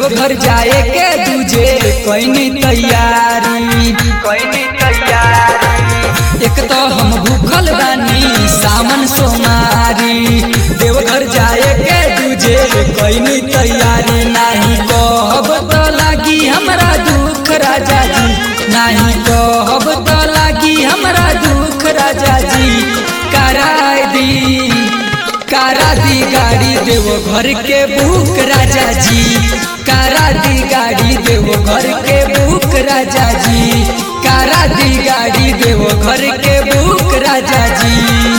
देवघर जाए के दूजे कैनी तैयारी कैनी तैयारी एक तो हम भूखल बानी सावन सोमारी देवघर जाए के दूजे कैनी तैयारी नाही कहब तो लागी हमरा दुख राजा जी नाही कहब तो लागी हमरा दुख राजा जी कराय दी कारा दी गाड़ी देवो घर के बुक राजा जी कारा दी गाड़ी देवो घर के बुक राजा जी कारा दी गाड़ी देवो घर के बुक राजा जी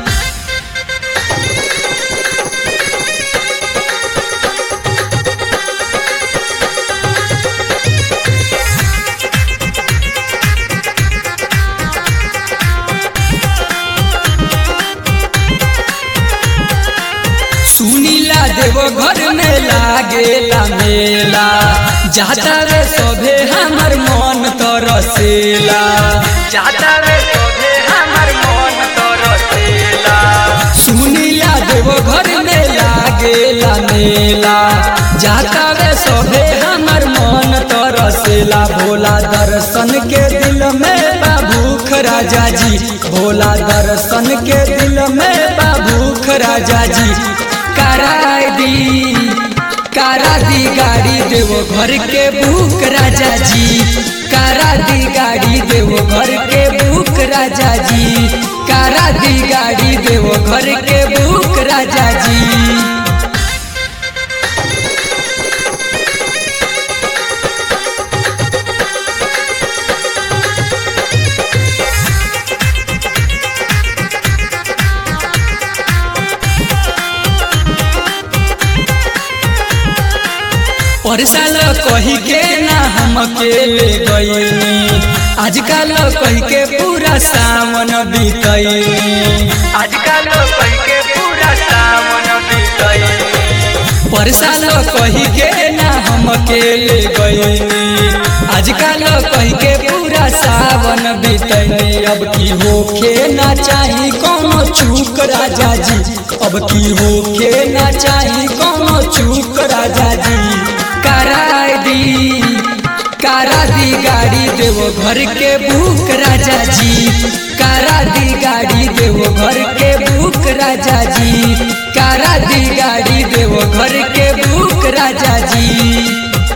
सुनीला देवो घर में लागेला मेला जाता रे सभे हमर मन तरसेला जाता रे सभे हमर मन तरसेला सुनीला देवो घर में लागेला मेला जाता रे सभे हमर मन तरसेला भोला दर्शन के दिल में बाबूख राजा जी भोला दर्शन के दिल में बाबूख राजा जी कराय दी कारा दी गाड़ी देवो घर के भूख राजा जी कारा दी गाड़ी देवो घर के भूख राजा जी कारा दी गाड़ी देवो घर के भूख राजा जी परसाल कही के ना हम अकेले गईनी आजकल कही के पूरा सावन बीतैनी आजकल कही के पूरा सावन बीतैनी परसाल कही के ना हम अकेले गईनी आजकल कही के पूरा सावन बीतैनी अब की होखे ना चाही कोनो चूक राजा जी अब की होखे ना चाही कोनो चूक राजा जी कराय दी कारा दी गाड़ी देवो घर के भूख राजा जी कारा दी गाड़ी देवो घर के भूख राजा जी कारा दी गाड़ी देवो घर के भूख राजा जी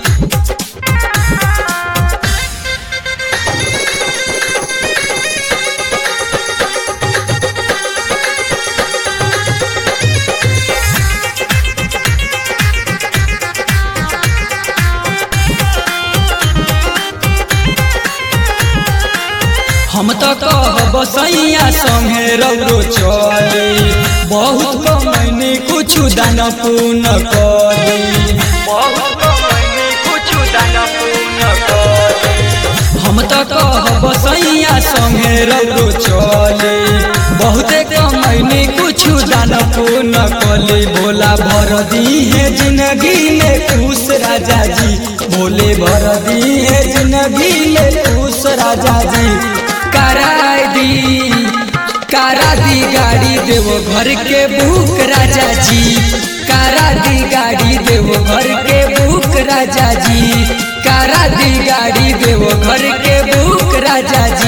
हम तो कहब सैया संगे रौरो चले बहुत कमैनी कुछ दान पुण्य करी बहुत कमैनी कुछ दान पुण्य करी हम तो कहब सैया संगे रौरो चले बहुते कमैनी कुछ दान पुण्य कली भोला भर दी है जिंदगी में खुश राजा जी भोले भर दी है जिंदगी में खुश राजा जी कराय दी कारा दी गाड़ी देवो घर के भूख राजा जी कारा दी गाड़ी देवो घर के भूख राजा जी कारा दी गाड़ी देवो घर के भूख राजा जी